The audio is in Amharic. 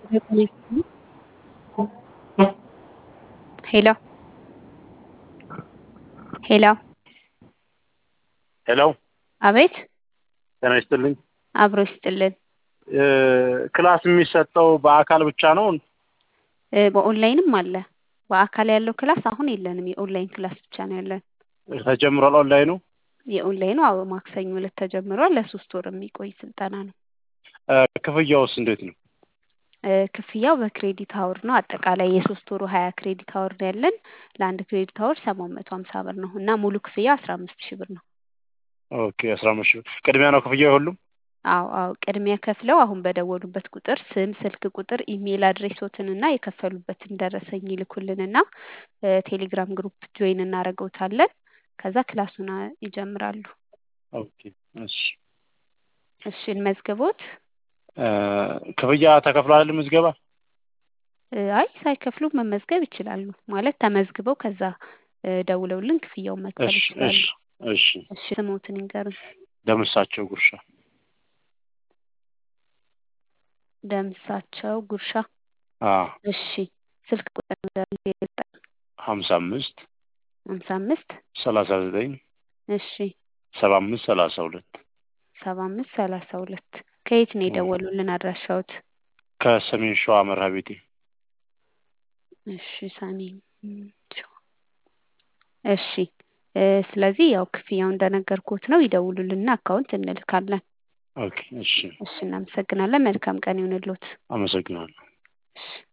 ሄሎ ሄሎ ሄሎ አቤት ጤና ይስጥልኝ። አብሮ ይስጥልን። ክላስ የሚሰጠው በአካል ብቻ ነው? እ በኦንላይንም አለ። በአካል ያለው ክላስ አሁን የለንም። የኦንላይን ክላስ ብቻ ነው ያለን። ተጀምሯል ኦንላይኑ? የኦንላይኑ አዎ ማክሰኞ ዕለት ተጀምሯል። ለሶስት ወር የሚቆይ ስልጠና ነው። እ ክፍያውስ እንዴት ነው? እ ክፍያው በክሬዲት አወር ነው። አጠቃላይ የሶስት ወሩ ሀያ ክሬዲት አወር ነው ያለን። ለአንድ ክሬዲት አወር ሰባት መቶ ሀምሳ ብር ነው እና ሙሉ ክፍያ አስራ አምስት ሺህ ብር ነው። ኦኬ አስራ አምስት ሺህ ብር ቅድሚያ ነው ክፍያው የሁሉም? አዎ አዎ ቅድሚያ ከፍለው አሁን በደወሉበት ቁጥር ስም፣ ስልክ ቁጥር፣ ኢሜይል አድሬሶትን እና የከፈሉበትን ደረሰኝ ይልኩልንና እ ቴሌግራም ግሩፕ ጆይን እናደርገውታለን። ከዛ ክላሱን አ- ይጀምራሉ። ኦኬ እሺ። እሺ እንመዝግቦት? እ ክፍያ ተከፍሏል ምዝገባ? እ አይ ሳይከፍሉ መመዝገብ ይችላሉ። ማለት ተመዝግበው ከዛ እ ደውለውልን ክፍያውን መክፈል እሺ ይችላሉ። እሺ እሺ። እሺ ስሞትን ይንገሩን። ደምሳቸው ጉርሻ ደምሳቸው ጉርሻ። አዎ እሺ ስልክ ቁጥር ንገሩኝ። ሀምሳ አምስት ሀምሳ አምስት ሰላሳ ዘጠኝ እሺ ሰባ አምስት ሰላሳ ሁለት ሰባ አምስት ሰላሳ ሁለት ከየት ነው የደወሉልን አድራሻዎት? ከሰሜን ሸዋ መርሃ ቤቴ እሺ ሰሜን ሸዋ። እሺ እ ስለዚህ ያው ክፍያው እንደነገርኩት ነው። ይደውሉልና አካውንት እንልካለን። ኦኬ እሺ እሺ እናመሰግናለን። መልካም ቀን ይሁንልዎት። አመሰግናለሁ። እሺ